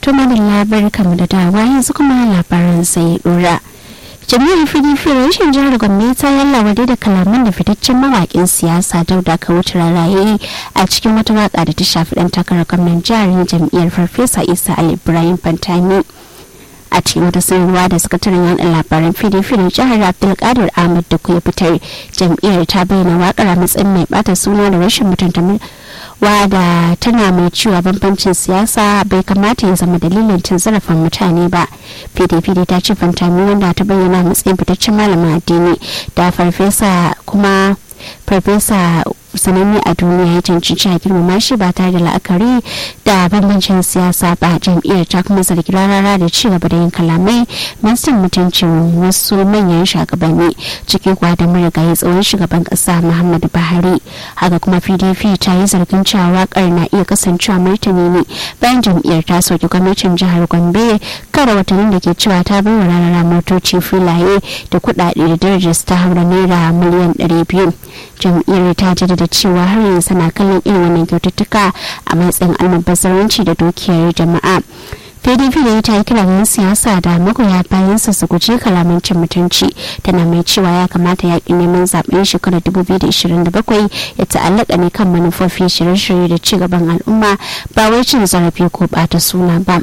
to madalla barkamu da dawa yanzu kuma labaran sai dora jami'ar pdp rashin jihar gombe ta yallawa da kalaman da fitaccen mawakin siyasa dauda wuce raraye a cikin wata waka da ta shafi dan takarar gwamnan jihar jam'iyyar farfesa isa ali ibrahim fantami a cikin wata sanarwa da sakataren yada labaran pdp na jihar abdulkadir ahmad da ya fitar jam'iyyar ta bayyana wakar a matsayin mai bata suna da rashin mutunta wada tana mai cewa bambancin siyasa bai kamata ya zama dalilin cin zarafin mutane ba pdp ta ce fantami wanda ta bayyana matsayin fitaccen malamin addini da farfesa kuma farfesa sananne a duniya ya cancanci a girmama shi ba tare da la'akari da bambancin siyasa ba jam'iyyar ta kuma zargi rarara da ci gaba da yin kalamai masu mutuncin wasu manyan shugabanni ciki kuwa da marigayi tsohon shugaban kasa muhammadu buhari haka kuma pdp ta yi zargin cewa wakar na iya kasancewa martani ne bayan jam'iyyar ta soki gwamnatin jihar gombe kara watannin da ke cewa ta bai wa rarara motoci filaye da kuɗaɗe da darajar ta haura naira miliyan 200 jam'iyyar ta jaddada cewa har yanzu na kallon irin wannan kyaututtuka a matsayin almubazzaranci da dukiyar jama'a pdp da ta yi kira siyasa da magoya bayansa su guji kalaman cin mutunci tana mai cewa ya kamata yakin neman zaben shekarar 2027 ya ta'allaka ne kan manufofi shirye-shirye da ci gaban al'umma ba wai cin zarafi ko bata suna ba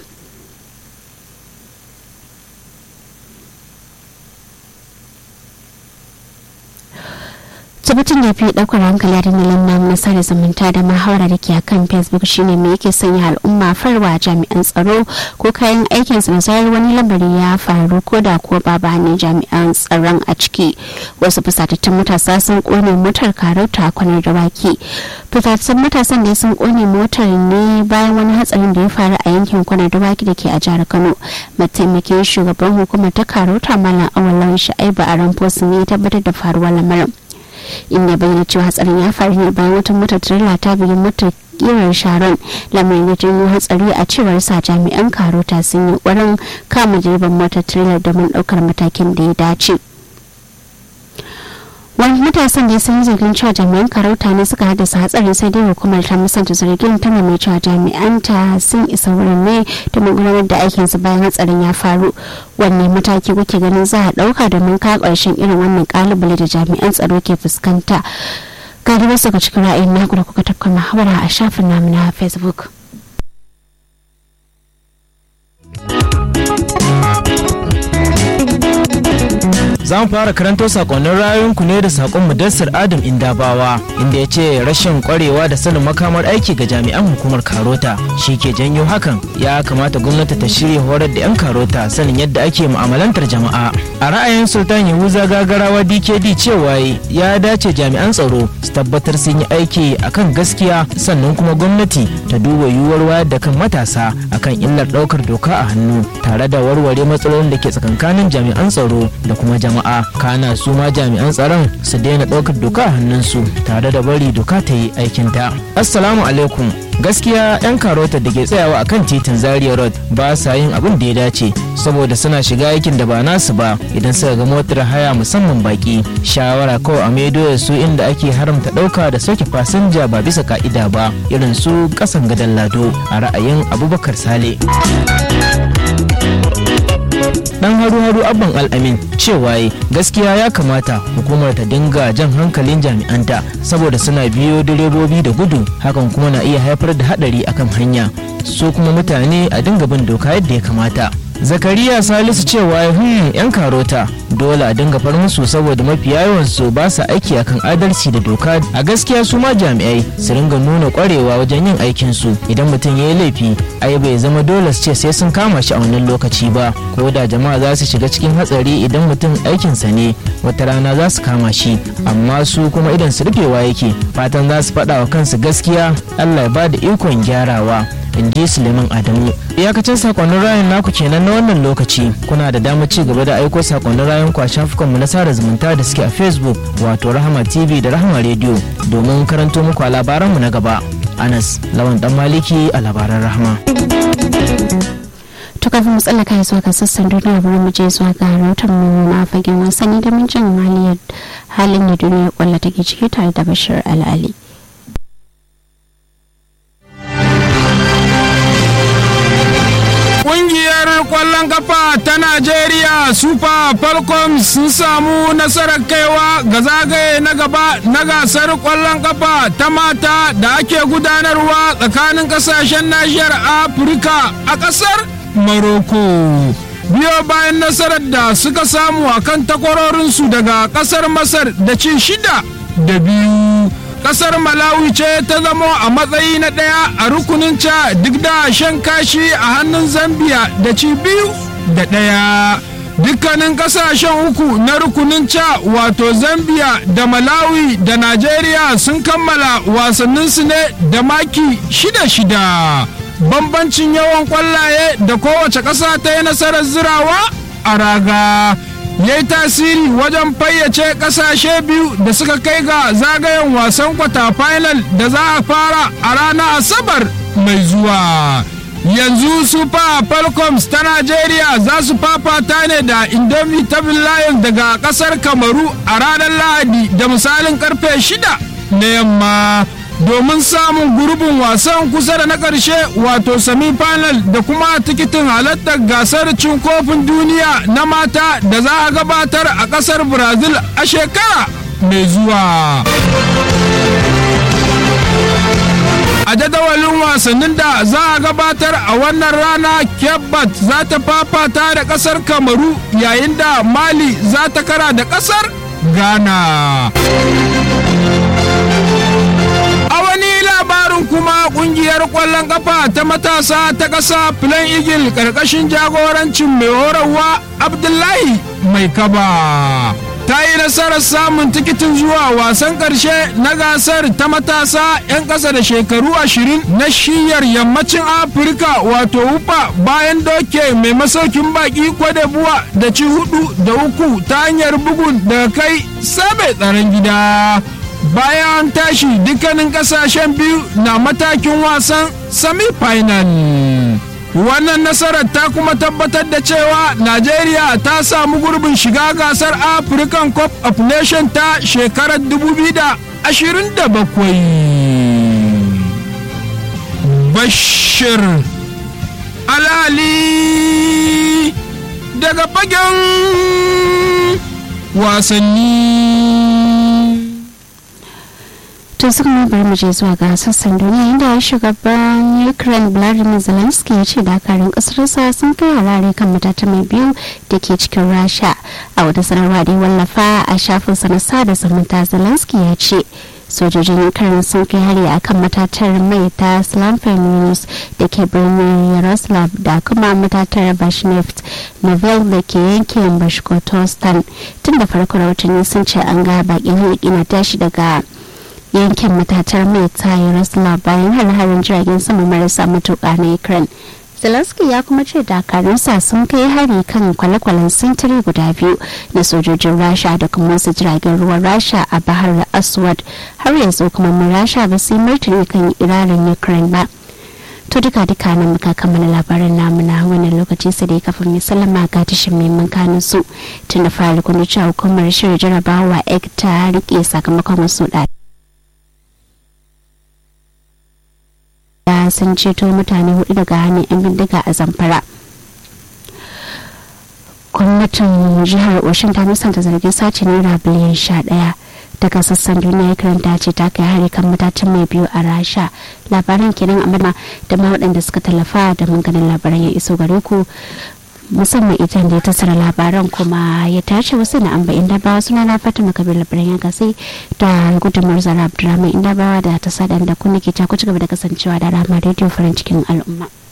tabbatin da fi daukar hankali da nilin nan na sada zumunta da mahawara da ke a kan facebook shine me yake sanya al'umma farwa jami'an tsaro ko kayan aikin su zarar wani lamari ya faru ko da ko ba ne jami'an tsaron a ciki wasu fusatattun matasa sun kone motar karauta kwanar dawaki fusatattun matasan da sun kone motar ne bayan wani hatsarin da ya faru a yankin kwanar dawaki da ke a jihar kano mataimakin shugaban hukumar ta karauta malam awalon sha'ibu a ramfosu ne ya tabbatar da faruwar lamarin inda bayyana cewa hatsarin ya faru ne bayan wata motar tirela ta biyu motar kiran sharon lamarin ya janyo hatsari a cewar sa jami'an karota sun yi ƙwarin kama direban motar tirela domin ɗaukar matakin da ya dace wani matasan da sun zargin cewa jami'an karauta ne suka haddasa hatsarin sai dai hukumar ta musanta zargin tana mai cewa jami'an ta sun isa wurin ne domin gudanar da aikin su bayan hatsarin ya faru wanne mataki kuke ganin za a dauka domin ka karshen irin wannan kalubale da jami'an tsaro ke fuskanta ga da wasu ga cikin ra'ayin naku da kuka tafka muhawara a shafin namu na facebook za mu fara karanto sakonnin rayuwanku ne da sakon mudassir adam indabawa inda ya ce rashin kwarewa da sanin makamar aiki ga jami'an hukumar karota shi ke janyo hakan ya kamata gwamnati ta shirya horar da 'yan karota sanin yadda ake mu'amalantar jama'a a ra'ayin sultan yahuza gagarawa dkd cewa ya dace jami'an tsaro su tabbatar sun yi aiki akan gaskiya sannan kuma gwamnati ta duba yiwuwar wayar da kan matasa akan illar daukar doka a hannu tare da warware matsalolin da ke tsakankanin jami'an tsaro da kuma jama'a jama'a kana su ma jami'an tsaron su daina ɗaukar doka a hannunsu tare da bari doka ta yi aikinta assalamu alaikum gaskiya 'yan karota da ke tsayawa akan titin zaria road ba sa yin abin da ya dace saboda suna shiga aikin da ba nasu ba idan suka ga motar haya musamman baki shawara kawai a maido da su inda ake haramta ɗauka da sauke fasinja ba bisa ka'ida ba irin su kasan gadon lado a ra'ayin abubakar sale dan haru-haru abban al'amin cewa gaskiya ya kamata hukumar ta dinga jan hankalin jami'anta saboda suna biyo direbobi da gudu hakan kuma na iya haifar da hadari akan hanya so kuma mutane a dinga bin doka yadda ya kamata zakariya salisu cewa hmm yan karota dole a dinga far musu saboda mafi yawan su ba su aiki akan adalci da doka a gaskiya su ma jami'ai su ringa nuna kwarewa wajen yin aikin su idan mutum ya yi laifi ai bai zama dole su ce sai sun kama shi a wannan lokaci ba ko da jama'a za su shiga cikin hatsari idan mutum aikinsa ne wata rana za su kama shi amma su kuma idan su rufewa yake fatan za su faɗa wa kansu gaskiya allah ya ba da ikon gyarawa in ji suleiman adamu iyakacin sakonnin rayun naku kenan na wannan lokaci kuna da damar ci gaba da aiko sakonnin rayun ku a shafukanmu na sada zumunta da suke a facebook wato rahama tv da rahama radio domin karanto muku a labaranmu na gaba anas lawan dan maliki a labaran rahama to kafin mu tsallaka zuwa ga sassan duniya bari mu je zuwa ga rahoton mu na fagen wasanni da mun jin halin da duniyar kwallo take ciki tare da bashir al'ali kwallon kafa ta Najeriya Super Falcons sun samu nasarar kaiwa ga zagaye na gaba na gasar kwallon kafa ta mata da ake gudanarwa tsakanin kasashen nahiyar Afirka a ƙasar Morocco. Biyo bayan nasarar da suka samu a kan takwarorinsu daga ƙasar Masar da ci shida da biyu. kasar malawi ce ta zamo a matsayi na ɗaya a rukunin ca duk da shan kashi a hannun zambia da ci biyu da ɗaya dukkanin kasashen uku na rukunin ca wato zambia da malawi da najeriya sun kammala wasanninsu ne da maki shida-shida bambancin yawan kwallaye da kowace ƙasa ta yi nasarar zirawa a raga ya yi tasiri wajen fayyace kasashe biyu da suka kai ga zagayen wasan kwata final da za a fara a ranar asabar mai zuwa yanzu super falcons ta najeriya za su fafata ne da indomitable lions daga kasar kamaru a ranar lahadi da misalin karfe shida na yamma domin samun gurbin wasan kusa da na ƙarshe wato semi-final da kuma tikitin halartar gasar cin kofin duniya na mata da za a gabatar a ƙasar brazil a shekara mai zuwa a jadawalin wasannin da za a gabatar a wannan rana kebbat za ta fafata da ƙasar kamaru yayin da mali za ta kara da ƙasar ghana labarin kuma kungiyar kwallon kafa ta matasa ta ƙasa Plan Eagle ƙarƙashin jagorancin mai horarwa Abdullahi mai kaba. Ta yi nasarar samun tikitin zuwa wasan ƙarshe na gasar ta matasa 'yan ƙasa da shekaru ashirin na shiyar yammacin Afirka wato wufa bayan doke mai masaukin baki kwadebuwa da ci hudu da uku ta hanyar bugun daga kai sabe tsaron gida. bayan tashi dukkanin kasashen biyu na matakin wasan semi-final wannan nasarar ta kuma tabbatar da cewa najeriya ta samu gurbin shiga gasar african cup of nation ta shekarar 2027 bashir alali daga fagen wasanni to suka mai bari mu je zuwa ga sassan duniya inda shugaban ukraine vladimir zelensky ya ce dakarun kasarsa sun kai harare kan matata mai biyu da ke cikin rasha a wata sanarwa da ya wallafa a shafinsa na sada zumunta zelensky ya ce sojojin ukraine sun kai hari a kan matatar mai ta slamfenius da ke birnin yaroslav da kuma matatar bashneft novel da ke yankin bashkortostan tun da farko rahotanni sun ce an ga bakin hulki na tashi daga yankin matatar mai ta yaroslav bayan har-harin jiragen sama marasa matuƙa na ukraine zelensky ya kuma ce dakarunsa sun kai hari kan kwale-kwalen sintiri guda biyu na sojojin rasha da kuma wasu jiragen ruwan rasha a bahar aswad har yanzu kuma mun rasha ba su yi martani kan iranin ukraine ba to duka duka nan muka kammala labaran namu na wannan lokaci sai dai kafin mai sallama ga tashin mai kanin su tun da fara kun cewa hukumar shirin jarabawa ek ta rike sakamakon wasu da sun ceto mutane hudu daga hannun 'yan bindiga a zamfara gwamnatin jihar oshin ta musanta zargin sace naira biliyan sha daya daga sassan duniya karanta ce ta kai hari kan matacin mai biyu a rasha labaran kenan a madama da ma waɗanda suka tallafa da ganin labaran ya iso gare ku musamman ita da ya tasara labaran kuma ya tace wasu na amba inda bawa suna na fatima kabir labaran ya gasi da gudunmar zara abdurrahman inda bawa da ta sadan da kuma ke ta ku ci gaba da kasancewa da rama rediyo farin cikin al'umma